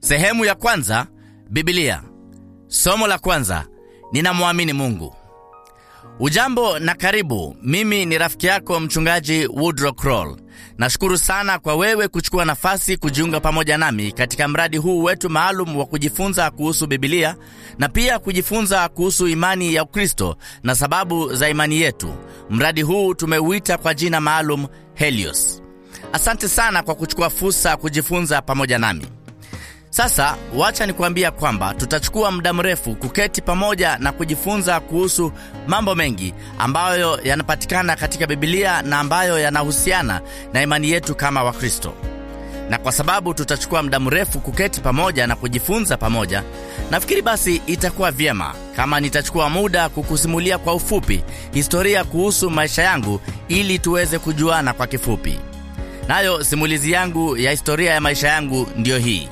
Sehemu ya kwanza, Biblia. Somo la kwanza, ninamwamini Mungu. Ujambo na karibu. Mimi ni rafiki yako mchungaji Woodrow Kroll. Nashukuru sana kwa wewe kuchukua nafasi kujiunga pamoja nami katika mradi huu wetu maalum wa kujifunza kuhusu Biblia na pia kujifunza kuhusu imani ya Ukristo na sababu za imani yetu. Mradi huu tumeuita kwa jina maalum Helios. Asante sana kwa kuchukua fursa kujifunza pamoja nami. Sasa wacha nikuambia kwamba tutachukua muda mrefu kuketi pamoja na kujifunza kuhusu mambo mengi ambayo yanapatikana katika Biblia na ambayo yanahusiana na imani yetu kama Wakristo. Na kwa sababu tutachukua muda mrefu kuketi pamoja na kujifunza pamoja, nafikiri basi itakuwa vyema kama nitachukua muda kukusimulia kwa ufupi historia kuhusu maisha yangu ili tuweze kujuana kwa kifupi. Nayo simulizi yangu ya historia ya maisha yangu ndiyo hii.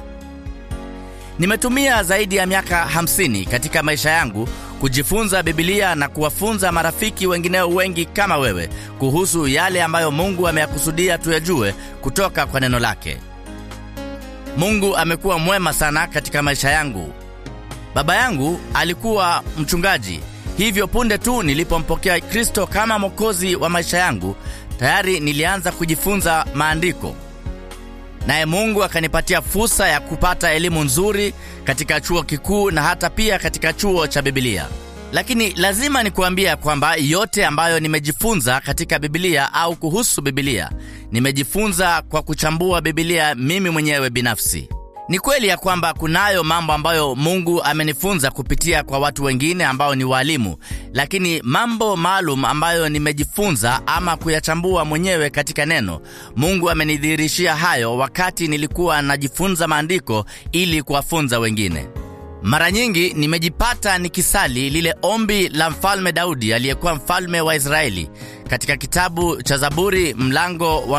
Nimetumia zaidi ya miaka 50 katika maisha yangu kujifunza Biblia na kuwafunza marafiki wengineo wengi kama wewe kuhusu yale ambayo Mungu ameyakusudia tuyajue kutoka kwa neno lake. Mungu amekuwa mwema sana katika maisha yangu. Baba yangu alikuwa mchungaji, hivyo punde tu nilipompokea Kristo kama mwokozi wa maisha yangu, tayari nilianza kujifunza maandiko naye Mungu akanipatia fursa ya kupata elimu nzuri katika chuo kikuu na hata pia katika chuo cha Biblia. Lakini lazima nikuambia kwamba yote ambayo nimejifunza katika Biblia au kuhusu Biblia, nimejifunza kwa kuchambua Biblia mimi mwenyewe binafsi. Ni kweli ya kwamba kunayo mambo ambayo Mungu amenifunza kupitia kwa watu wengine ambao ni walimu, lakini mambo maalum ambayo nimejifunza ama kuyachambua mwenyewe katika neno, Mungu amenidhihirishia hayo wakati nilikuwa najifunza maandiko ili kuwafunza wengine. Mara nyingi nimejipata nikisali lile ombi la mfalme Daudi aliyekuwa mfalme wa Israeli katika kitabu cha Zaburi mlango wa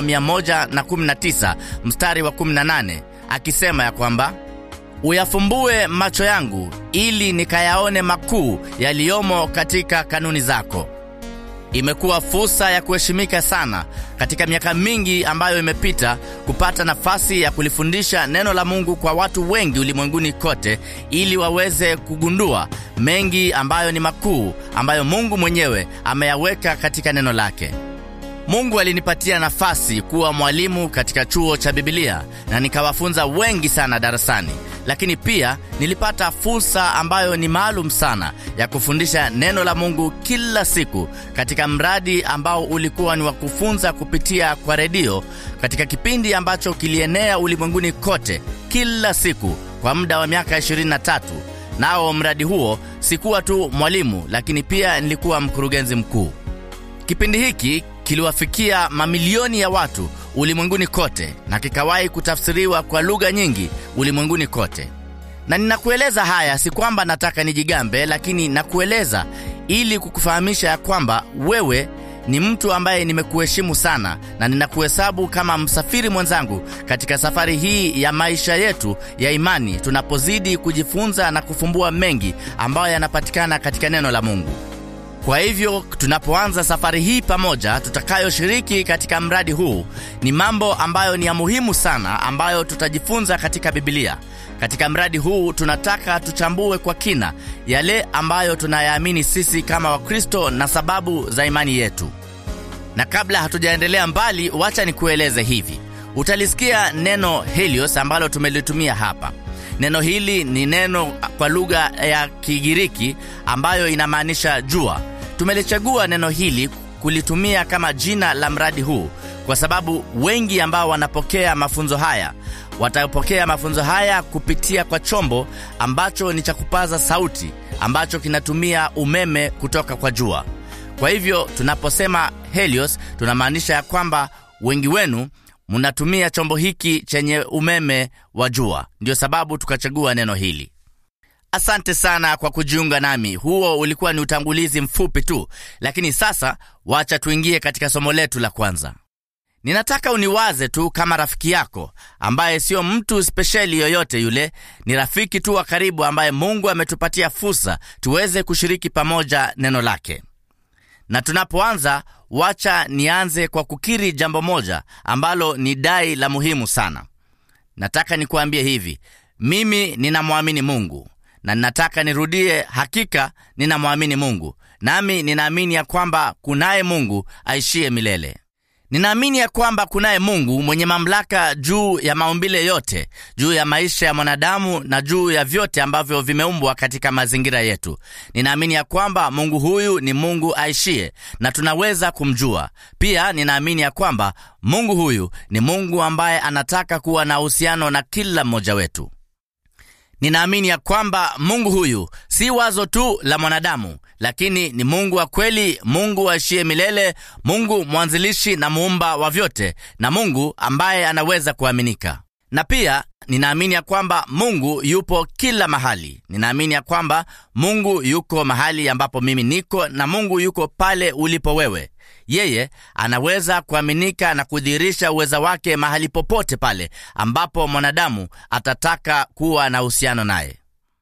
119 mstari wa 18 akisema ya kwamba uyafumbue macho yangu ili nikayaone makuu yaliyomo katika kanuni zako. Imekuwa fursa ya kuheshimika sana katika miaka mingi ambayo imepita kupata nafasi ya kulifundisha neno la Mungu kwa watu wengi ulimwenguni kote, ili waweze kugundua mengi ambayo ni makuu ambayo Mungu mwenyewe ameyaweka katika neno lake. Mungu alinipatia nafasi kuwa mwalimu katika chuo cha Biblia na nikawafunza wengi sana darasani, lakini pia nilipata fursa ambayo ni maalum sana ya kufundisha neno la Mungu kila siku katika mradi ambao ulikuwa ni wa kufunza kupitia kwa redio katika kipindi ambacho kilienea ulimwenguni kote kila siku kwa muda wa miaka 23. Nao mradi huo sikuwa tu mwalimu, lakini pia nilikuwa mkurugenzi mkuu. Kipindi hiki kiliwafikia mamilioni ya watu ulimwenguni kote na kikawahi kutafsiriwa kwa lugha nyingi ulimwenguni kote. Na ninakueleza haya si kwamba nataka nijigambe, lakini nakueleza ili kukufahamisha ya kwamba wewe ni mtu ambaye nimekuheshimu sana na ninakuhesabu kama msafiri mwenzangu katika safari hii ya maisha yetu ya imani, tunapozidi kujifunza na kufumbua mengi ambayo yanapatikana katika neno la Mungu. Kwa hivyo tunapoanza safari hii pamoja, tutakayoshiriki katika mradi huu ni mambo ambayo ni ya muhimu sana, ambayo tutajifunza katika Biblia. Katika mradi huu tunataka tuchambue kwa kina yale ambayo tunayaamini sisi kama Wakristo na sababu za imani yetu. Na kabla hatujaendelea mbali, wacha nikueleze hivi. Utalisikia neno Helios ambalo tumelitumia hapa. Neno hili ni neno kwa lugha ya Kigiriki ambayo inamaanisha jua. Tumelichagua neno hili kulitumia kama jina la mradi huu kwa sababu wengi ambao wanapokea mafunzo haya watapokea mafunzo haya kupitia kwa chombo ambacho ni cha kupaza sauti ambacho kinatumia umeme kutoka kwa jua. Kwa hivyo tunaposema Helios tunamaanisha ya kwamba wengi wenu mnatumia chombo hiki chenye umeme wa jua. Ndiyo sababu tukachagua neno hili. Asante sana kwa kujiunga nami. Huo ulikuwa ni utangulizi mfupi tu, lakini sasa wacha tuingie katika somo letu la kwanza. Ninataka uniwaze tu kama rafiki yako ambaye sio mtu spesheli yoyote yule, ni rafiki tu wa karibu ambaye Mungu ametupatia fursa tuweze kushiriki pamoja neno lake. Na tunapoanza, wacha nianze kwa kukiri jambo moja ambalo ni dai la muhimu sana. Nataka nikuambie hivi, mimi ninamwamini Mungu na ninataka nirudie, hakika ninamwamini Mungu, nami ninaamini ya kwamba kunaye Mungu aishiye milele. Ninaamini ya kwamba kunaye Mungu mwenye mamlaka juu ya maumbile yote, juu ya maisha ya mwanadamu na juu ya vyote ambavyo vimeumbwa katika mazingira yetu. Ninaamini ya kwamba Mungu huyu ni Mungu aishie na tunaweza kumjua. Pia ninaamini ya kwamba Mungu huyu ni Mungu ambaye anataka kuwa na uhusiano na kila mmoja wetu. Ninaamini ya kwamba Mungu huyu si wazo tu la mwanadamu, lakini ni Mungu wa kweli, Mungu aishiye milele, Mungu mwanzilishi na muumba wa vyote, na Mungu ambaye anaweza kuaminika. Na pia ninaamini ya kwamba Mungu yupo kila mahali. Ninaamini ya kwamba Mungu yuko mahali ambapo mimi niko, na Mungu yuko pale ulipo wewe. Yeye anaweza kuaminika na kudhihirisha uweza wake mahali popote pale ambapo mwanadamu atataka kuwa na uhusiano naye.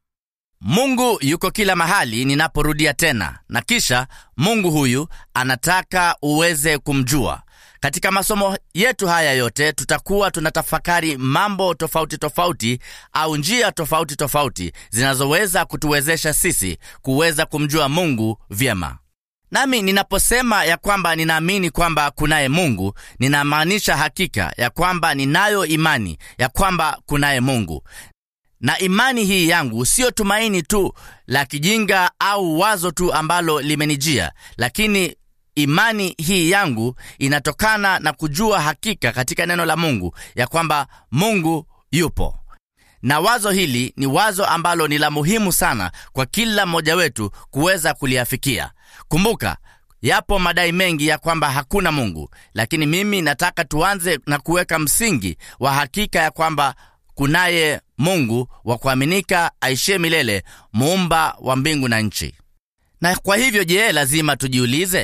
Mungu yuko kila mahali, ninaporudia tena, na kisha Mungu huyu anataka uweze kumjua. Katika masomo yetu haya yote tutakuwa tunatafakari mambo tofauti tofauti au njia tofauti tofauti zinazoweza kutuwezesha sisi kuweza kumjua Mungu vyema. Nami ninaposema ya kwamba ninaamini kwamba kunaye Mungu, ninamaanisha hakika ya kwamba ninayo imani ya kwamba kunaye Mungu. Na imani hii yangu siyo tumaini tu la kijinga au wazo tu ambalo limenijia, lakini imani hii yangu inatokana na kujua hakika katika neno la Mungu ya kwamba Mungu yupo. Na wazo hili ni wazo ambalo ni la muhimu sana kwa kila mmoja wetu kuweza kuliafikia. Kumbuka, yapo madai mengi ya kwamba hakuna Mungu, lakini mimi nataka tuanze na kuweka msingi wa hakika ya kwamba kunaye Mungu wa kuaminika aishie milele, muumba wa mbingu na nchi. Na kwa hivyo, je, lazima tujiulize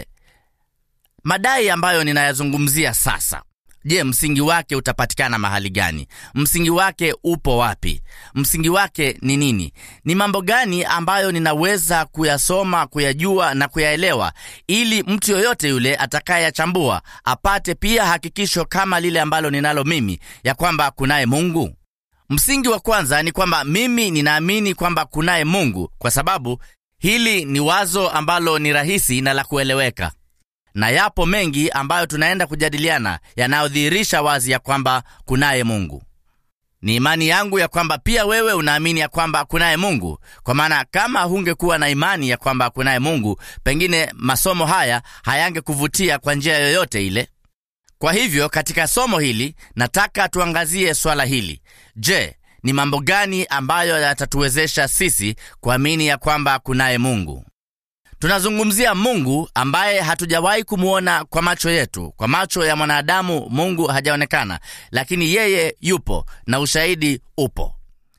madai ambayo ninayazungumzia sasa Je, msingi wake utapatikana mahali gani? Msingi wake upo wapi? Msingi wake ni nini? Ni mambo gani ambayo ninaweza kuyasoma, kuyajua na kuyaelewa, ili mtu yoyote yule atakayeyachambua apate pia hakikisho kama lile ambalo ninalo mimi, ya kwamba kunaye Mungu? Msingi wa kwanza ni kwamba mimi ninaamini kwamba kunaye Mungu, kwa sababu hili ni wazo ambalo ni rahisi na la kueleweka na yapo mengi ambayo tunaenda kujadiliana yanayodhihirisha wazi ya kwamba kunaye Mungu. Ni imani yangu ya kwamba pia wewe unaamini ya kwamba kunaye Mungu, kwa maana kama hungekuwa na imani ya kwamba kunaye Mungu, pengine masomo haya hayangekuvutia kwa njia yoyote ile. Kwa hivyo katika somo hili nataka tuangazie swala hili. Je, ni mambo gani ambayo yatatuwezesha sisi kuamini ya kwamba kunaye Mungu? Tunazungumzia Mungu ambaye hatujawahi kumwona kwa macho yetu. Kwa macho ya mwanadamu Mungu hajaonekana, lakini yeye yupo na ushahidi upo.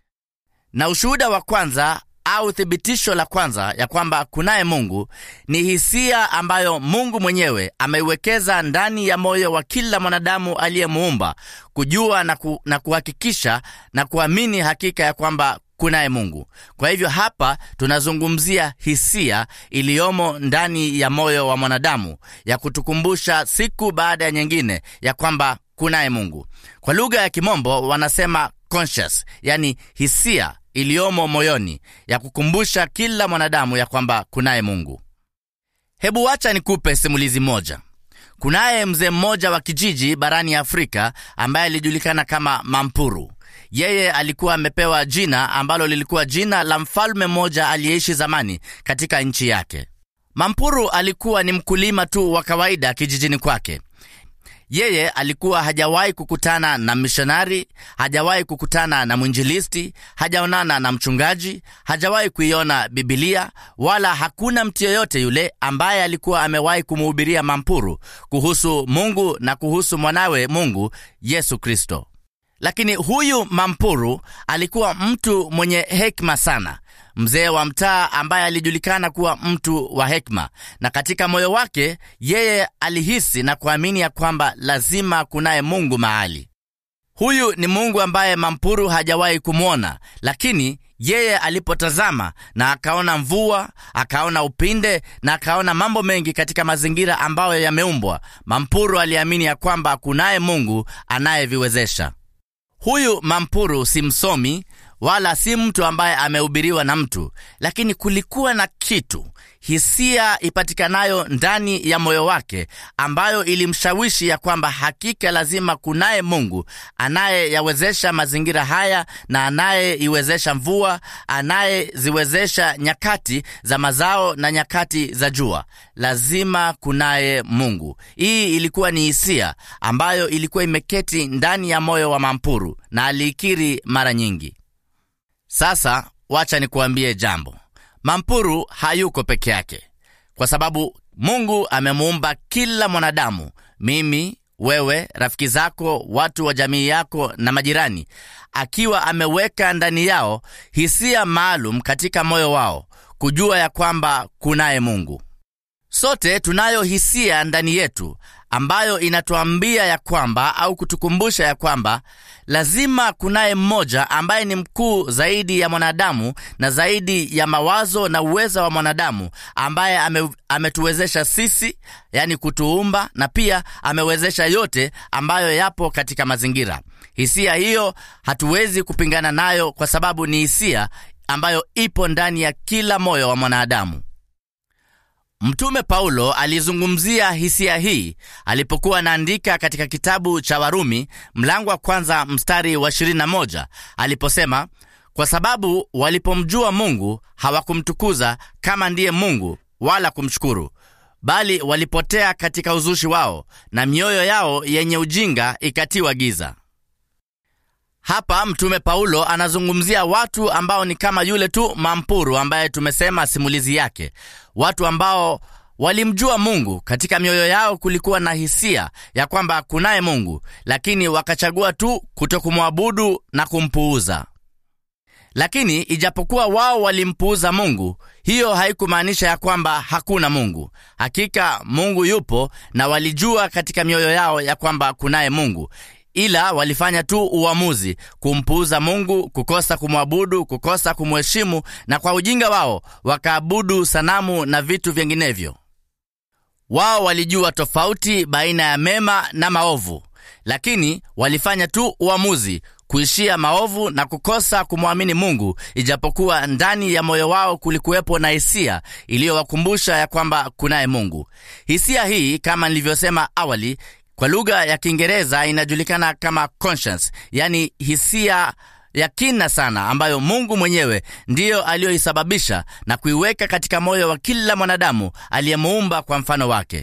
Na ushuhuda wa kwanza au thibitisho la kwanza ya kwamba kunaye Mungu ni hisia ambayo Mungu mwenyewe ameiwekeza ndani ya moyo wa kila mwanadamu aliyemuumba, kujua na, ku, na kuhakikisha na kuamini hakika ya kwamba kunaye Mungu. Kwa hivyo hapa tunazungumzia hisia iliyomo ndani ya moyo wa mwanadamu ya kutukumbusha siku baada ya nyingine ya kwamba kunaye Mungu. Kwa lugha ya Kimombo wanasema conscious, yani hisia iliyomo moyoni ya kukumbusha kila mwanadamu ya kwamba kunaye Mungu. Hebu wacha nikupe simulizi moja. Kunaye mzee mmoja wa kijiji barani Afrika ambaye alijulikana kama Mampuru. Yeye alikuwa amepewa jina ambalo lilikuwa jina la mfalme mmoja aliyeishi zamani katika nchi yake. Mampuru alikuwa ni mkulima tu wa kawaida kijijini kwake. Yeye alikuwa hajawahi kukutana na mishonari, hajawahi kukutana na mwinjilisti, hajaonana na mchungaji, hajawahi kuiona Bibilia, wala hakuna mtu yeyote yule ambaye alikuwa amewahi kumuhubiria Mampuru kuhusu Mungu na kuhusu mwanawe Mungu Yesu Kristo. Lakini huyu Mampuru alikuwa mtu mwenye hekima sana, mzee wa mtaa ambaye alijulikana kuwa mtu wa hekima, na katika moyo wake yeye alihisi na kuamini ya kwamba lazima kunaye Mungu mahali. Huyu ni Mungu ambaye Mampuru hajawahi kumwona, lakini yeye alipotazama na akaona mvua, akaona upinde na akaona mambo mengi katika mazingira ambayo yameumbwa, Mampuru aliamini ya kwamba kunaye Mungu anayeviwezesha. Huyu Mampuru si msomi wala si mtu ambaye amehubiriwa na mtu, lakini kulikuwa na kitu, hisia ipatikanayo ndani ya moyo wake, ambayo ilimshawishi ya kwamba hakika lazima kunaye Mungu anayeyawezesha mazingira haya na anayeiwezesha mvua, anayeziwezesha nyakati za mazao na nyakati za jua. Lazima kunaye Mungu. Hii ilikuwa ni hisia ambayo ilikuwa imeketi ndani ya moyo wa Mampuru na aliikiri mara nyingi. Sasa wacha nikuambie jambo. Mampuru hayuko peke yake, kwa sababu Mungu amemuumba kila mwanadamu, mimi, wewe, rafiki zako, watu wa jamii yako na majirani, akiwa ameweka ndani yao hisia maalum katika moyo wao, kujua ya kwamba kunaye Mungu. Sote tunayo hisia ndani yetu ambayo inatuambia ya kwamba au kutukumbusha ya kwamba lazima kunaye mmoja ambaye ni mkuu zaidi ya mwanadamu na zaidi ya mawazo na uweza wa mwanadamu, ambaye ame, ametuwezesha sisi, yani kutuumba, na pia amewezesha yote ambayo yapo katika mazingira. Hisia hiyo hatuwezi kupingana nayo, kwa sababu ni hisia ambayo ipo ndani ya kila moyo wa mwanadamu. Mtume Paulo alizungumzia hisia hii alipokuwa anaandika katika kitabu cha Warumi mlango wa kwanza mstari wa 21 aliposema, kwa sababu walipomjua Mungu hawakumtukuza kama ndiye Mungu wala kumshukuru, bali walipotea katika uzushi wao, na mioyo yao yenye ujinga ikatiwa giza. Hapa Mtume Paulo anazungumzia watu ambao ni kama yule tu Mampuru ambaye tumesema simulizi yake, watu ambao walimjua Mungu. Katika mioyo yao kulikuwa na hisia ya kwamba kunaye Mungu, lakini wakachagua tu kutokumwabudu na kumpuuza. Lakini ijapokuwa wao walimpuuza Mungu, hiyo haikumaanisha ya kwamba hakuna Mungu. Hakika Mungu yupo, na walijua katika mioyo yao ya kwamba kunaye Mungu ila walifanya tu uamuzi kumpuuza Mungu, kukosa kumwabudu, kukosa kumheshimu, na kwa ujinga wao wakaabudu sanamu na vitu vinginevyo. Wao walijua tofauti baina ya mema na maovu, lakini walifanya tu uamuzi kuishia maovu na kukosa kumwamini Mungu, ijapokuwa ndani ya moyo wao kulikuwepo na hisia iliyowakumbusha ya kwamba kunaye Mungu. Hisia hii kama nilivyosema awali kwa lugha ya Kiingereza inajulikana kama conscience, yani hisia ya kina sana ambayo Mungu mwenyewe ndiyo aliyoisababisha na kuiweka katika moyo wa kila mwanadamu aliyemuumba kwa mfano wake.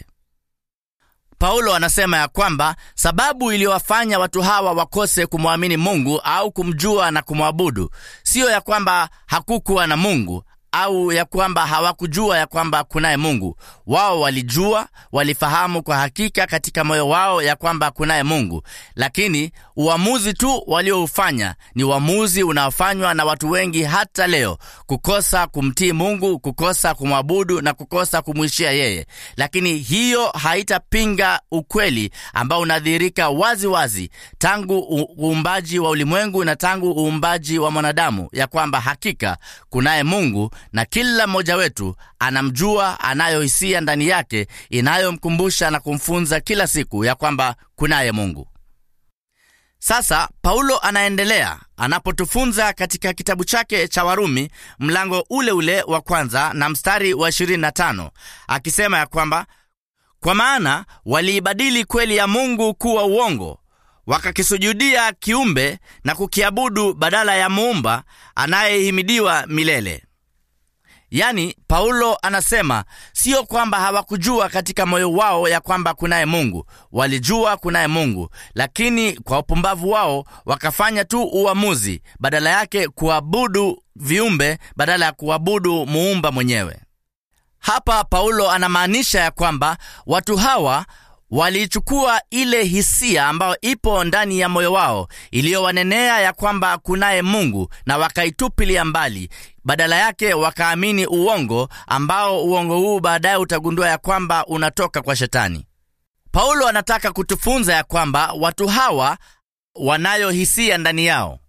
Paulo anasema ya kwamba sababu iliyowafanya watu hawa wakose kumwamini Mungu au kumjua na kumwabudu siyo ya kwamba hakukuwa na Mungu au ya kwamba hawakujua ya kwamba kunaye Mungu. Wao walijua, walifahamu kwa hakika katika moyo wao ya kwamba kunaye Mungu, lakini uamuzi tu walioufanya ni uamuzi unaofanywa na watu wengi hata leo, kukosa kumtii Mungu, kukosa kumwabudu na kukosa kumwishia yeye. Lakini hiyo haitapinga ukweli ambao unadhihirika wazi wazi tangu uumbaji wa ulimwengu na tangu uumbaji wa mwanadamu, ya kwamba hakika kunaye Mungu na kila mmoja wetu anamjua, anayo hisia ndani yake inayomkumbusha na kumfunza kila siku ya kwamba kunaye Mungu. Sasa Paulo anaendelea anapotufunza katika kitabu chake cha Warumi mlango ule ule wa kwanza na mstari wa 25 akisema ya kwamba kwa maana waliibadili kweli ya Mungu kuwa uongo wakakisujudia kiumbe na kukiabudu badala ya muumba anayehimidiwa milele. Yaani, Paulo anasema sio kwamba hawakujua katika moyo wao ya kwamba kunaye Mungu. Walijua kunaye Mungu, lakini kwa upumbavu wao wakafanya tu uamuzi, badala yake kuabudu viumbe badala ya kuabudu muumba mwenyewe. Hapa Paulo anamaanisha ya kwamba watu hawa waliichukua ile hisia ambayo ipo ndani ya moyo wao iliyowanenea ya kwamba kunaye Mungu na wakaitupilia mbali. Badala yake wakaamini uongo ambao uongo huu baadaye utagundua ya kwamba unatoka kwa Shetani. Paulo anataka kutufunza ya kwamba watu hawa wanayo hisia ndani yao.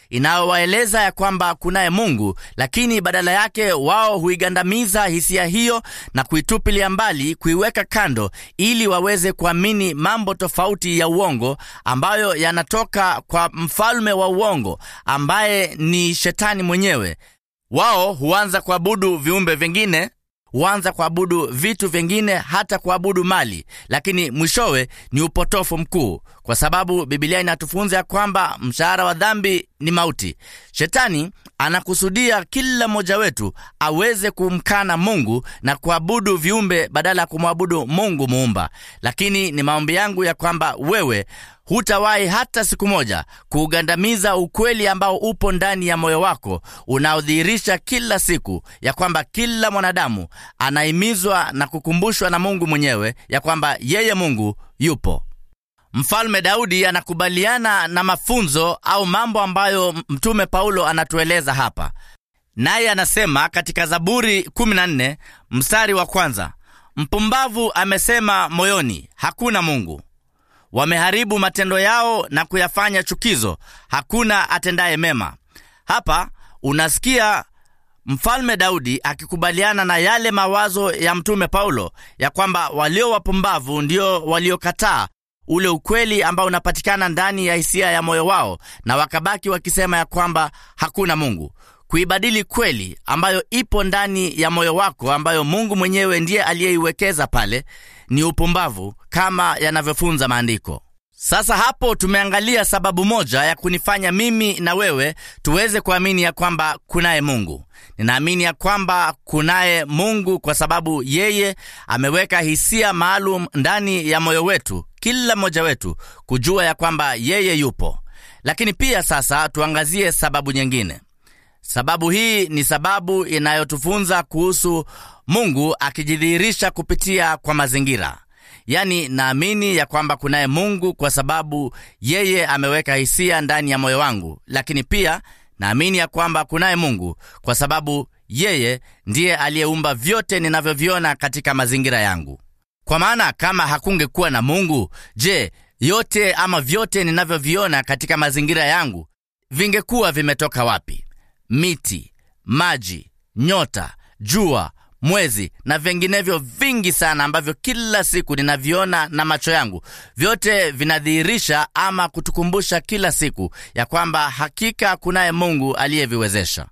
inayowaeleza ya kwamba kunaye Mungu, lakini badala yake wao huigandamiza hisia hiyo na kuitupilia mbali, kuiweka kando, ili waweze kuamini mambo tofauti ya uongo ambayo yanatoka kwa mfalme wa uongo ambaye ni Shetani mwenyewe. Wao huanza kuabudu viumbe vingine huanza kuabudu vitu vingine, hata kuabudu mali, lakini mwishowe ni upotofu mkuu, kwa sababu Bibilia inatufunza ya kwamba mshahara wa dhambi ni mauti. Shetani anakusudia kila mmoja wetu aweze kumkana Mungu na kuabudu viumbe badala ya kumwabudu Mungu muumba. Lakini ni maombi yangu ya kwamba wewe hutawahi hata siku moja kuugandamiza ukweli ambao upo ndani ya moyo wako unaodhihirisha kila siku ya kwamba kila mwanadamu anahimizwa na kukumbushwa na Mungu mwenyewe ya kwamba yeye Mungu yupo. Mfalme Daudi anakubaliana na mafunzo au mambo ambayo Mtume Paulo anatueleza hapa, naye anasema katika Zaburi 14 mstari wa kwanza, mpumbavu amesema moyoni, hakuna Mungu. Wameharibu matendo yao na kuyafanya chukizo, hakuna atendaye mema. Hapa unasikia mfalme Daudi akikubaliana na yale mawazo ya mtume Paulo ya kwamba walio wapumbavu ndio waliokataa ule ukweli ambao unapatikana ndani ya hisia ya moyo wao, na wakabaki wakisema ya kwamba hakuna Mungu. Kuibadili kweli ambayo ipo ndani ya moyo wako, ambayo Mungu mwenyewe ndiye aliyeiwekeza pale, ni upumbavu kama yanavyofunza maandiko. Sasa hapo tumeangalia sababu moja ya kunifanya mimi na wewe tuweze kuamini ya kwamba kunaye Mungu. Ninaamini ya kwamba kunaye Mungu kwa sababu yeye ameweka hisia maalum ndani ya moyo wetu, kila mmoja wetu kujua ya kwamba yeye yupo. Lakini pia sasa tuangazie sababu nyingine. Sababu hii ni sababu inayotufunza kuhusu Mungu akijidhihirisha kupitia kwa mazingira. Yaani, naamini ya kwamba kunaye Mungu kwa sababu yeye ameweka hisia ndani ya moyo wangu, lakini pia naamini ya kwamba kunaye Mungu kwa sababu yeye ndiye aliyeumba vyote ninavyoviona katika mazingira yangu. Kwa maana kama hakungekuwa na Mungu, je, yote ama vyote ninavyoviona katika mazingira yangu vingekuwa vimetoka wapi? Miti, maji, nyota, jua mwezi na vinginevyo vingi sana ambavyo kila siku ninaviona na macho yangu, vyote vinadhihirisha ama kutukumbusha kila siku ya kwamba hakika kunaye Mungu aliyeviwezesha.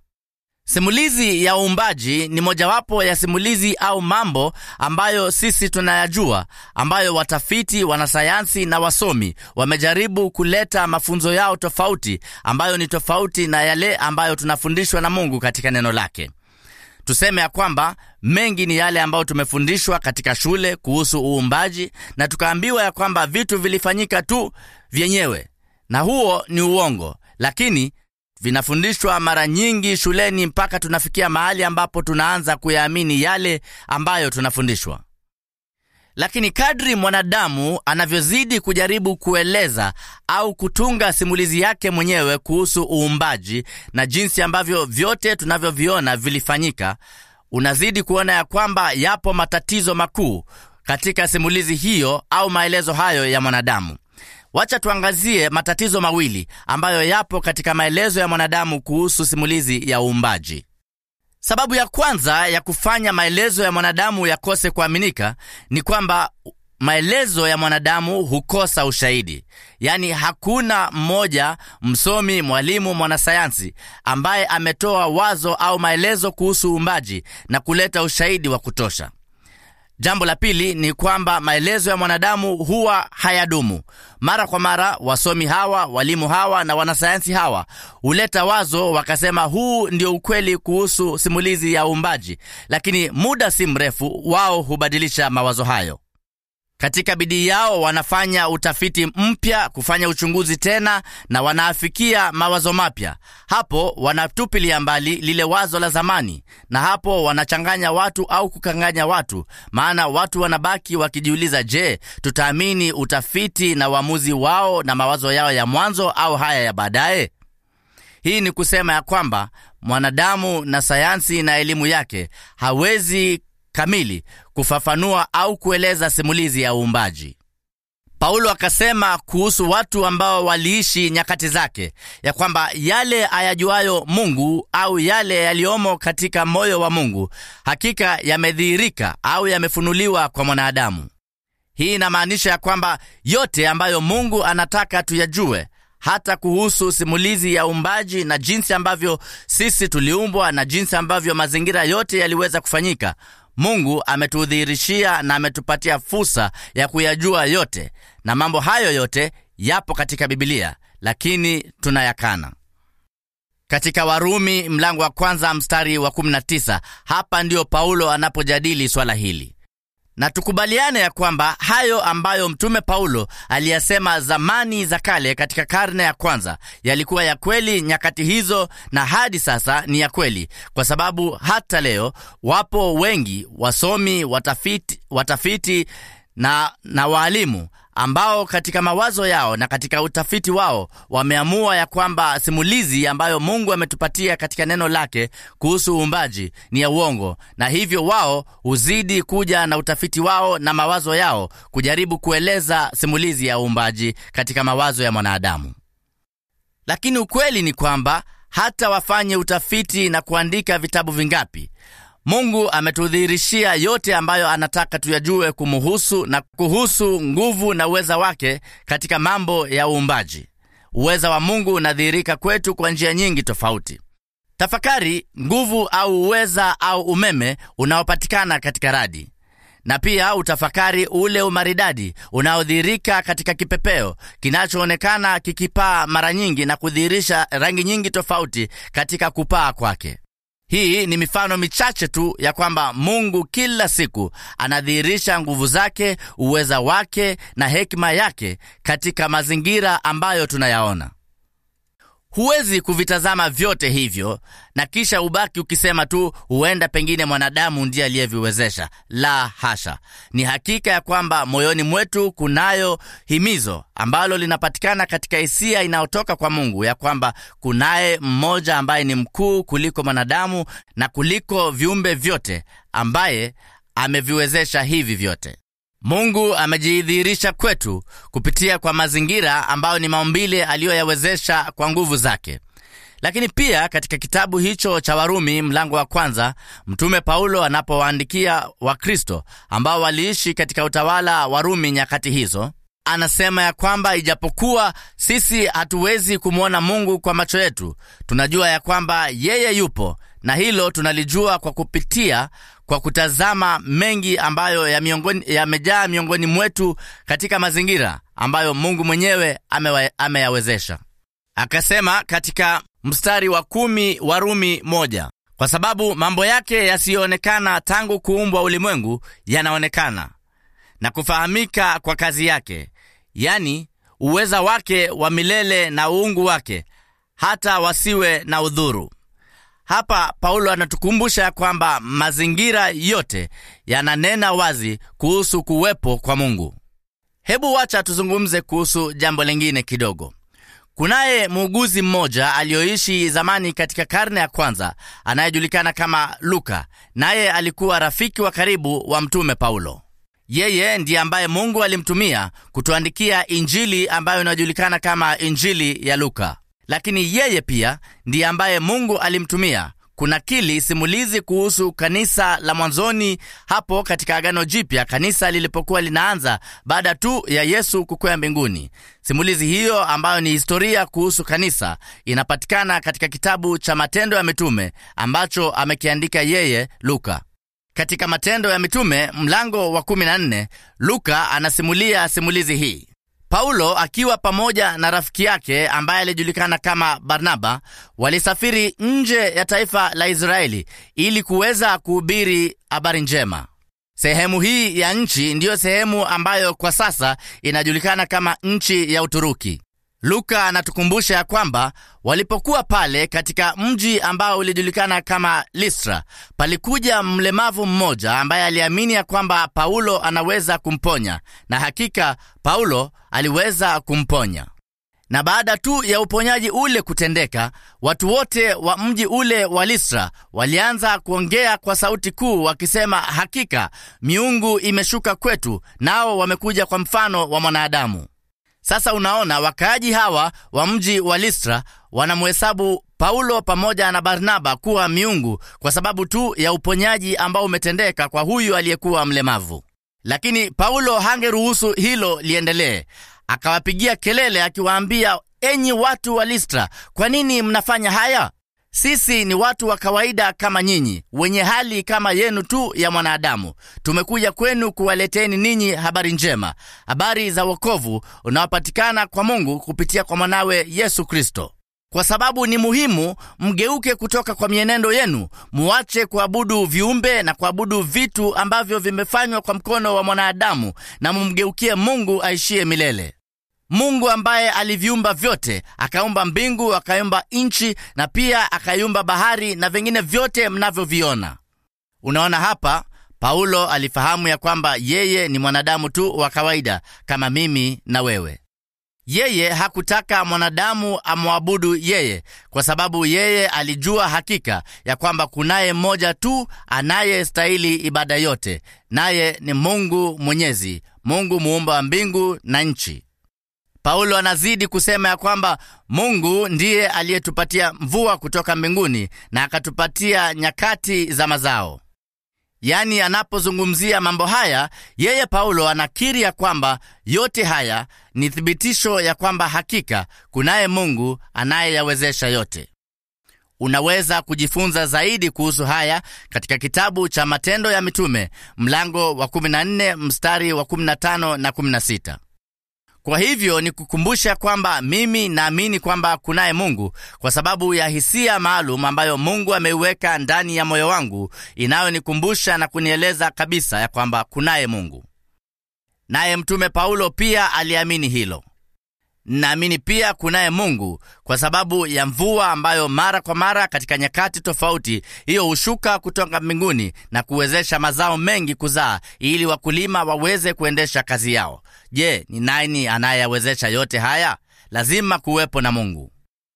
Simulizi ya uumbaji ni mojawapo ya simulizi au mambo ambayo sisi tunayajua, ambayo watafiti, wanasayansi na wasomi wamejaribu kuleta mafunzo yao tofauti, ambayo ni tofauti na yale ambayo tunafundishwa na Mungu katika neno lake. Tuseme ya kwamba mengi ni yale ambayo tumefundishwa katika shule kuhusu uumbaji, na tukaambiwa ya kwamba vitu vilifanyika tu vyenyewe, na huo ni uongo, lakini vinafundishwa mara nyingi shuleni mpaka tunafikia mahali ambapo tunaanza kuyaamini yale ambayo tunafundishwa. Lakini kadri mwanadamu anavyozidi kujaribu kueleza au kutunga simulizi yake mwenyewe kuhusu uumbaji na jinsi ambavyo vyote tunavyoviona vilifanyika, unazidi kuona ya kwamba yapo matatizo makuu katika simulizi hiyo au maelezo hayo ya mwanadamu. Wacha tuangazie matatizo mawili ambayo yapo katika maelezo ya mwanadamu kuhusu simulizi ya uumbaji. Sababu ya kwanza ya kufanya maelezo ya mwanadamu yakose kuaminika ni kwamba maelezo ya mwanadamu hukosa ushahidi. Yaani, hakuna mmoja msomi, mwalimu, mwanasayansi ambaye ametoa wazo au maelezo kuhusu uumbaji na kuleta ushahidi wa kutosha. Jambo la pili ni kwamba maelezo ya mwanadamu huwa hayadumu. Mara kwa mara wasomi hawa, walimu hawa na wanasayansi hawa huleta wazo wakasema, huu ndio ukweli kuhusu simulizi ya uumbaji, lakini muda si mrefu wao hubadilisha mawazo hayo. Katika bidii yao wanafanya utafiti mpya, kufanya uchunguzi tena, na wanaafikia mawazo mapya. Hapo wanatupilia mbali lile wazo la zamani, na hapo wanachanganya watu au kukanganya watu, maana watu wanabaki wakijiuliza, je, tutaamini utafiti na uamuzi wao na mawazo yao ya mwanzo au haya ya baadaye? Hii ni kusema ya kwamba mwanadamu na sayansi na elimu yake hawezi kamili kufafanua au kueleza simulizi ya uumbaji. Paulo akasema kuhusu watu ambao waliishi nyakati zake, ya kwamba yale ayajuayo Mungu au yale yaliyomo katika moyo wa Mungu hakika yamedhihirika au yamefunuliwa kwa mwanadamu. Hii inamaanisha ya kwamba yote ambayo Mungu anataka tuyajue, hata kuhusu simulizi ya uumbaji na jinsi ambavyo sisi tuliumbwa na jinsi ambavyo mazingira yote yaliweza kufanyika, Mungu ametudhihirishia na ametupatia fursa ya kuyajua yote, na mambo hayo yote yapo katika Bibilia, lakini tunayakana. Katika Warumi mlango wa kwanza mstari wa 19, hapa ndiyo Paulo anapojadili swala hili na tukubaliane ya kwamba hayo ambayo mtume Paulo aliyasema zamani za kale katika karne ya kwanza yalikuwa ya kweli nyakati hizo, na hadi sasa ni ya kweli, kwa sababu hata leo wapo wengi wasomi, watafiti, watafiti na, na waalimu ambao katika mawazo yao na katika utafiti wao wameamua ya kwamba simulizi ambayo Mungu ametupatia katika neno lake kuhusu uumbaji ni ya uongo, na hivyo wao huzidi kuja na utafiti wao na mawazo yao kujaribu kueleza simulizi ya uumbaji katika mawazo ya mwanadamu. Lakini ukweli ni kwamba hata wafanye utafiti na kuandika vitabu vingapi Mungu ametudhihirishia yote ambayo anataka tuyajue kumuhusu na kuhusu nguvu na uweza wake katika mambo ya uumbaji. Uweza wa Mungu unadhihirika kwetu kwa njia nyingi tofauti. Tafakari nguvu au uweza au umeme unaopatikana katika radi, na pia utafakari ule umaridadi unaodhihirika katika kipepeo kinachoonekana kikipaa mara nyingi na kudhihirisha rangi nyingi tofauti katika kupaa kwake. Hii ni mifano michache tu ya kwamba Mungu kila siku anadhihirisha nguvu zake, uweza wake na hekima yake katika mazingira ambayo tunayaona. Huwezi kuvitazama vyote hivyo na kisha ubaki ukisema tu huenda pengine mwanadamu ndiye aliyeviwezesha. La hasha! Ni hakika ya kwamba moyoni mwetu kunayo himizo ambalo linapatikana katika hisia inayotoka kwa Mungu ya kwamba kunaye mmoja ambaye ni mkuu kuliko mwanadamu na kuliko viumbe vyote, ambaye ameviwezesha hivi vyote. Mungu amejidhihirisha kwetu kupitia kwa mazingira ambayo ni maumbile aliyoyawezesha kwa nguvu zake. Lakini pia katika kitabu hicho cha Warumi mlango wa kwanza, mtume Paulo anapowaandikia Wakristo ambao waliishi katika utawala wa Rumi nyakati hizo, anasema ya kwamba ijapokuwa sisi hatuwezi kumwona Mungu kwa macho yetu, tunajua ya kwamba yeye yupo, na hilo tunalijua kwa kupitia kwa kutazama mengi ambayo yamejaa ya miongoni mwetu katika mazingira ambayo Mungu mwenyewe ameyawezesha. Akasema katika mstari wa kumi Warumi moja, kwa sababu mambo yake yasiyoonekana tangu kuumbwa ulimwengu yanaonekana na kufahamika kwa kazi yake, yani uweza wake wa milele na uungu wake, hata wasiwe na udhuru. Hapa Paulo anatukumbusha ya kwamba mazingira yote yananena wazi kuhusu kuwepo kwa Mungu. Hebu wacha tuzungumze kuhusu jambo lingine kidogo. Kunaye muuguzi mmoja aliyoishi zamani katika karne ya kwanza anayejulikana kama Luka, naye alikuwa rafiki wa karibu wa mtume Paulo. Yeye ndiye ambaye Mungu alimtumia kutuandikia Injili ambayo inajulikana kama Injili ya Luka lakini yeye pia ndiye ambaye Mungu alimtumia kunakili simulizi kuhusu kanisa la mwanzoni hapo katika Agano Jipya, kanisa lilipokuwa linaanza baada tu ya Yesu kukwea mbinguni. Simulizi hiyo ambayo ni historia kuhusu kanisa inapatikana katika kitabu cha Matendo ya Mitume ambacho amekiandika yeye Luka. Katika Matendo ya Mitume mlango wa 14, Luka anasimulia simulizi hii. Paulo akiwa pamoja na rafiki yake ambaye alijulikana kama Barnaba walisafiri nje ya taifa la Israeli ili kuweza kuhubiri habari njema. Sehemu hii ya nchi ndiyo sehemu ambayo kwa sasa inajulikana kama nchi ya Uturuki. Luka anatukumbusha ya kwamba walipokuwa pale katika mji ambao ulijulikana kama Listra, palikuja mlemavu mmoja ambaye aliamini ya kwamba Paulo anaweza kumponya, na hakika Paulo aliweza kumponya. Na baada tu ya uponyaji ule kutendeka, watu wote wa mji ule wa Listra walianza kuongea kwa sauti kuu, wakisema, hakika miungu imeshuka kwetu, nao wamekuja kwa mfano wa mwanadamu. Sasa unaona, wakaaji hawa wa mji wa Listra wanamhesabu Paulo pamoja na Barnaba kuwa miungu kwa sababu tu ya uponyaji ambao umetendeka kwa huyu aliyekuwa mlemavu. Lakini Paulo hangeruhusu hilo liendelee. Akawapigia kelele akiwaambia, enyi watu wa Listra, kwa nini mnafanya haya? Sisi ni watu wa kawaida kama nyinyi, wenye hali kama yenu tu ya mwanadamu. Tumekuja kwenu kuwaleteni ninyi habari njema, habari za wokovu unaopatikana kwa Mungu kupitia kwa mwanawe Yesu Kristo. Kwa sababu ni muhimu mgeuke kutoka kwa mienendo yenu, muache kuabudu viumbe na kuabudu vitu ambavyo vimefanywa kwa mkono wa mwanadamu, na mumgeukie Mungu aishiye milele. Mungu ambaye aliviumba vyote, akaumba mbingu, akaumba nchi na pia akaiumba bahari na vingine vyote mnavyoviona. Unaona hapa, Paulo alifahamu ya kwamba yeye ni mwanadamu tu wa kawaida kama mimi na wewe. Yeye hakutaka mwanadamu amwabudu yeye, kwa sababu yeye alijua hakika ya kwamba kunaye mmoja tu anayestahili ibada yote, naye ni Mungu Mwenyezi, Mungu muumba wa mbingu na nchi. Paulo anazidi kusema ya kwamba Mungu ndiye aliyetupatia mvua kutoka mbinguni na akatupatia nyakati za mazao. Yaani, anapozungumzia mambo haya, yeye Paulo anakiri ya kwamba yote haya ni thibitisho ya kwamba hakika kunaye Mungu anayeyawezesha yote. Unaweza kujifunza zaidi kuhusu haya katika kitabu cha Matendo ya Mitume mlango wa 14 mstari wa 15 na 16. Kwa hivyo ni kukumbusha kwamba mimi naamini kwamba kunaye Mungu kwa sababu ya hisia maalum ambayo Mungu ameiweka ndani ya moyo wangu inayonikumbusha na kunieleza kabisa ya kwamba kunaye Mungu. Naye Mtume Paulo pia aliamini hilo. Naamini pia kunaye Mungu kwa sababu ya mvua ambayo mara kwa mara katika nyakati tofauti hiyo hushuka kutoka mbinguni na kuwezesha mazao mengi kuzaa ili wakulima waweze kuendesha kazi yao. Je, ni nani anayewezesha yote haya? Lazima kuwepo na Mungu.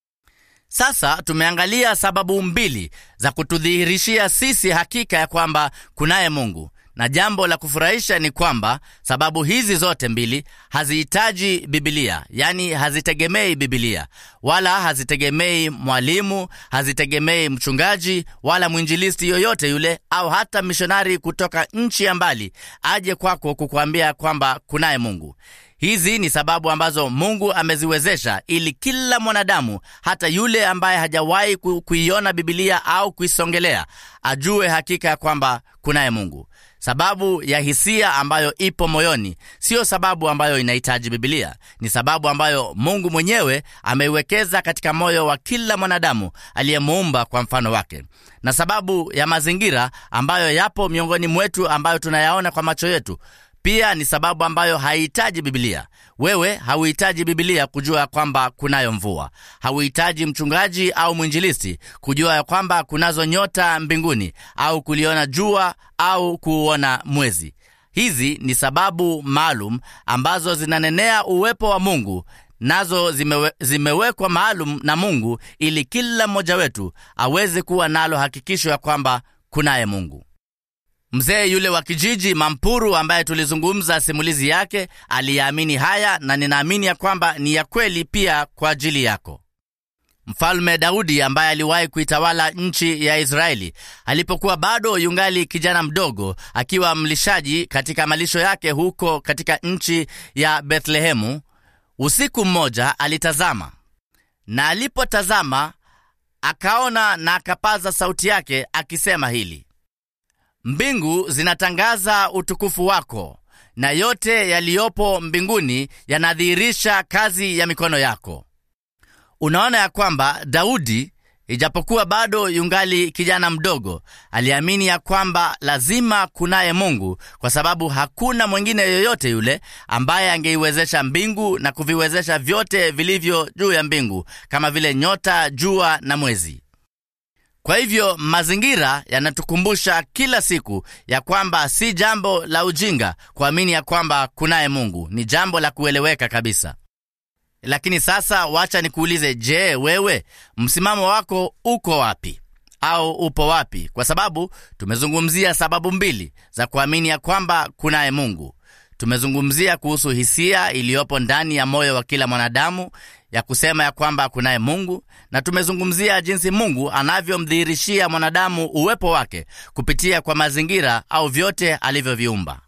Sasa tumeangalia sababu mbili za kutudhihirishia sisi hakika ya kwamba kunaye Mungu na jambo la kufurahisha ni kwamba sababu hizi zote mbili hazihitaji Bibilia, yaani hazitegemei Bibilia, wala hazitegemei mwalimu, hazitegemei mchungaji wala mwinjilisti yoyote yule, au hata mishonari kutoka nchi ya mbali aje kwako kukuambia kwamba kunaye Mungu. Hizi ni sababu ambazo Mungu ameziwezesha ili kila mwanadamu, hata yule ambaye hajawahi kuiona Bibilia au kuisongelea, ajue hakika ya kwamba kunaye Mungu. Sababu ya hisia ambayo ipo moyoni siyo sababu ambayo inahitaji Bibilia. Ni sababu ambayo Mungu mwenyewe ameiwekeza katika moyo wa kila mwanadamu aliyemuumba kwa mfano wake, na sababu ya mazingira ambayo yapo miongoni mwetu ambayo tunayaona kwa macho yetu pia ni sababu ambayo haihitaji Bibilia. Wewe hauhitaji Bibilia kujua ya kwamba kunayo mvua. Hauhitaji mchungaji au mwinjilisti kujua ya kwamba kunazo nyota mbinguni au kuliona jua au kuuona mwezi. Hizi ni sababu maalum ambazo zinanenea uwepo wa Mungu, nazo zimewe, zimewekwa maalum na Mungu ili kila mmoja wetu aweze kuwa nalo hakikisho ya kwamba kunaye Mungu. Mzee yule wa kijiji Mampuru ambaye tulizungumza simulizi yake aliyaamini haya, na ninaamini ya kwamba ni ya kweli pia kwa ajili yako. Mfalme Daudi ambaye aliwahi kuitawala nchi ya Israeli alipokuwa bado yungali kijana mdogo, akiwa mlishaji katika malisho yake huko katika nchi ya Bethlehemu, usiku mmoja alitazama, na alipotazama akaona na akapaza sauti yake akisema hili Mbingu zinatangaza utukufu wako, na yote yaliyopo mbinguni yanadhihirisha kazi ya mikono yako. Unaona ya kwamba Daudi, ijapokuwa bado yungali kijana mdogo, aliamini ya kwamba lazima kunaye Mungu, kwa sababu hakuna mwingine yoyote yule ambaye angeiwezesha mbingu na kuviwezesha vyote vilivyo juu ya mbingu, kama vile nyota, jua na mwezi. Kwa hivyo mazingira yanatukumbusha kila siku ya kwamba si jambo la ujinga kuamini ya kwamba kunaye Mungu. Ni jambo la kueleweka kabisa. Lakini sasa wacha nikuulize, je, wewe msimamo wako uko wapi au upo wapi? Kwa sababu tumezungumzia sababu mbili za kuamini ya kwamba kunaye Mungu. Tumezungumzia kuhusu hisia iliyopo ndani ya moyo wa kila mwanadamu ya kusema ya kwamba kunaye Mungu, na tumezungumzia jinsi Mungu anavyomdhihirishia mwanadamu uwepo wake kupitia kwa mazingira au vyote alivyoviumba,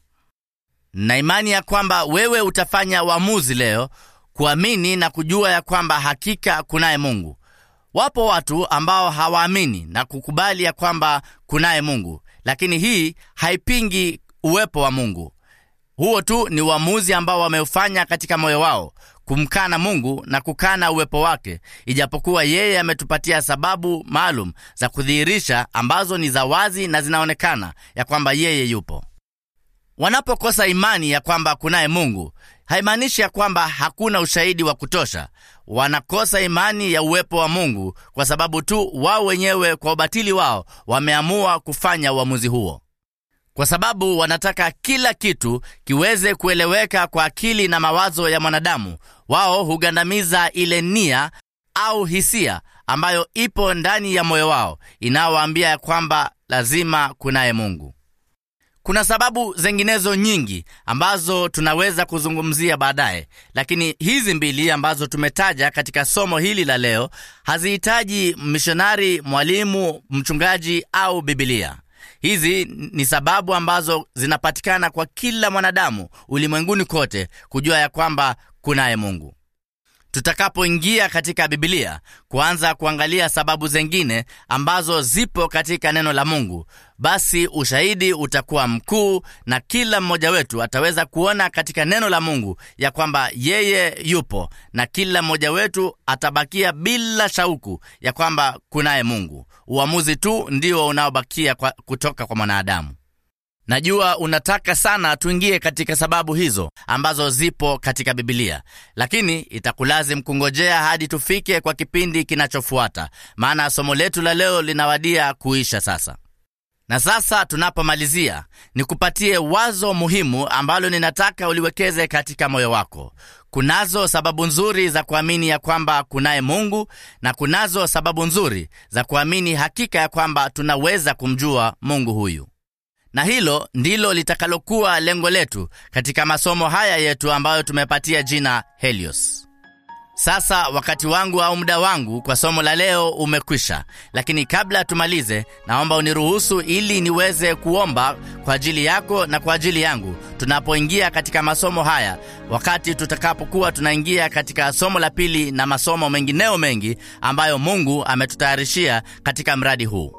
na imani ya kwamba wewe utafanya uamuzi leo kuamini na kujua ya kwamba hakika kunaye Mungu. Wapo watu ambao hawaamini na kukubali ya kwamba kunaye Mungu, lakini hii haipingi uwepo wa Mungu. Huo tu ni uamuzi ambao wameufanya katika moyo wao kumkana Mungu na kukana uwepo wake, ijapokuwa yeye ametupatia sababu maalum za kudhihirisha ambazo ni za wazi na zinaonekana ya kwamba yeye yupo. Wanapokosa imani ya kwamba kunaye Mungu, haimaanishi ya kwamba hakuna ushahidi wa kutosha. Wanakosa imani ya uwepo wa Mungu kwa sababu tu wao wenyewe kwa ubatili wao wameamua kufanya uamuzi huo kwa sababu wanataka kila kitu kiweze kueleweka kwa akili na mawazo ya mwanadamu. Wao hugandamiza ile nia au hisia ambayo ipo ndani ya moyo wao inayowaambia ya kwamba lazima kunaye Mungu. Kuna sababu zinginezo nyingi ambazo tunaweza kuzungumzia baadaye, lakini hizi mbili ambazo tumetaja katika somo hili la leo hazihitaji mishonari, mwalimu, mchungaji au Bibilia. Hizi ni sababu ambazo zinapatikana kwa kila mwanadamu ulimwenguni kote kujua ya kwamba kunaye Mungu. Tutakapoingia katika Bibilia kuanza kuangalia sababu zingine ambazo zipo katika neno la Mungu, basi ushahidi utakuwa mkuu, na kila mmoja wetu ataweza kuona katika neno la Mungu ya kwamba yeye yupo, na kila mmoja wetu atabakia bila shauku ya kwamba kunaye Mungu. Uamuzi tu ndio unaobakia kwa kutoka kwa mwanadamu. Najua unataka sana tuingie katika sababu hizo ambazo zipo katika Bibilia, lakini itakulazimu kungojea hadi tufike kwa kipindi kinachofuata, maana somo letu la leo linawadia kuisha sasa. Na sasa tunapomalizia, nikupatie wazo muhimu ambalo ninataka uliwekeze katika moyo wako. Kunazo sababu nzuri za kuamini ya kwamba kunaye Mungu na kunazo sababu nzuri za kuamini hakika ya kwamba tunaweza kumjua Mungu huyu na hilo ndilo litakalokuwa lengo letu katika masomo haya yetu ambayo tumepatia jina Helios. Sasa wakati wangu au muda wangu kwa somo la leo umekwisha, lakini kabla tumalize, naomba uniruhusu ili niweze kuomba kwa ajili yako na kwa ajili yangu tunapoingia katika masomo haya, wakati tutakapokuwa tunaingia katika somo la pili na masomo mengineo mengi ambayo Mungu ametutayarishia katika mradi huu.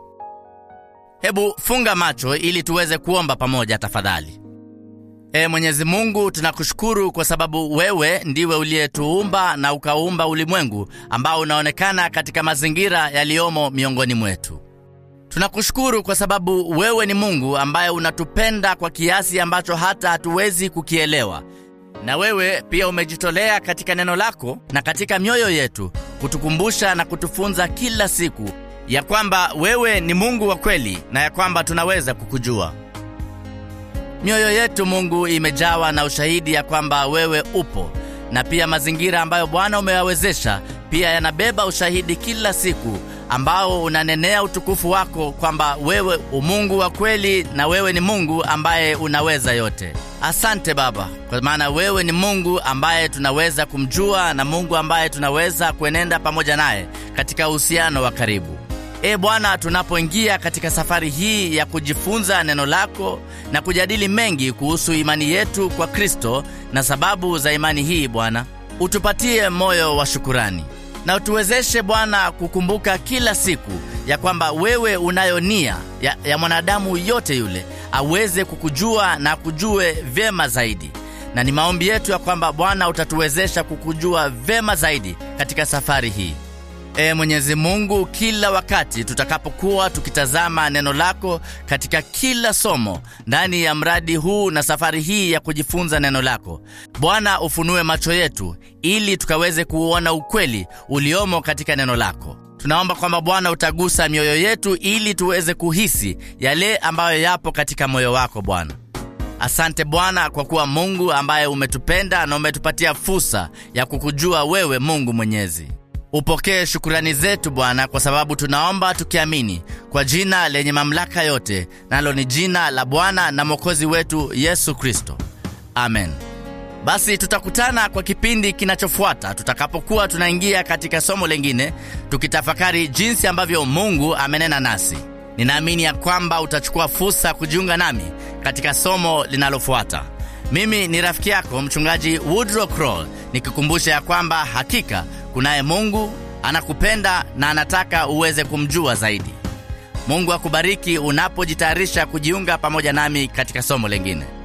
Hebu funga macho ili tuweze kuomba pamoja tafadhali. E Mwenyezi Mungu, tunakushukuru kwa sababu wewe ndiwe uliyetuumba na ukauumba ulimwengu ambao unaonekana katika mazingira yaliyomo miongoni mwetu. Tunakushukuru kwa sababu wewe ni Mungu ambaye unatupenda kwa kiasi ambacho hata hatuwezi kukielewa, na wewe pia umejitolea katika neno lako na katika mioyo yetu kutukumbusha na kutufunza kila siku ya kwamba wewe ni Mungu wa kweli na ya kwamba tunaweza kukujua. Mioyo yetu Mungu imejawa na ushahidi ya kwamba wewe upo, na pia mazingira ambayo Bwana umeyawezesha pia yanabeba ushahidi kila siku ambao unanenea utukufu wako kwamba wewe umungu wa kweli na wewe ni Mungu ambaye unaweza yote. Asante Baba, kwa maana wewe ni Mungu ambaye tunaweza kumjua na Mungu ambaye tunaweza kuenenda pamoja naye katika uhusiano wa karibu. E Bwana, tunapoingia katika safari hii ya kujifunza neno lako na kujadili mengi kuhusu imani yetu kwa Kristo na sababu za imani hii, Bwana, utupatie moyo wa shukurani na utuwezeshe Bwana kukumbuka kila siku ya kwamba wewe unayo nia ya, ya mwanadamu yote yule aweze kukujua na kujue vyema zaidi, na ni maombi yetu ya kwamba Bwana utatuwezesha kukujua vyema zaidi katika safari hii. E Mwenyezi Mungu, kila wakati tutakapokuwa tukitazama neno lako katika kila somo ndani ya mradi huu na safari hii ya kujifunza neno lako, Bwana ufunue macho yetu ili tukaweze kuuona ukweli uliomo katika neno lako. Tunaomba kwamba Bwana utagusa mioyo yetu ili tuweze kuhisi yale ambayo yapo katika moyo wako Bwana. Asante Bwana kwa kuwa Mungu ambaye umetupenda na umetupatia fursa ya kukujua wewe, Mungu Mwenyezi. Upokee shukurani zetu Bwana, kwa sababu tunaomba tukiamini kwa jina lenye mamlaka yote, nalo ni jina la Bwana na Mwokozi wetu Yesu Kristo, amen. Basi tutakutana kwa kipindi kinachofuata tutakapokuwa tunaingia katika somo lingine, tukitafakari jinsi ambavyo Mungu amenena nasi. Ninaamini ya kwamba utachukua fursa kujiunga nami katika somo linalofuata. Mimi ni rafiki yako mchungaji Woodrow Kroll, nikikumbusha ya kwamba hakika kunaye Mungu anakupenda na anataka uweze kumjua zaidi. Mungu akubariki unapojitayarisha kujiunga pamoja nami katika somo lingine.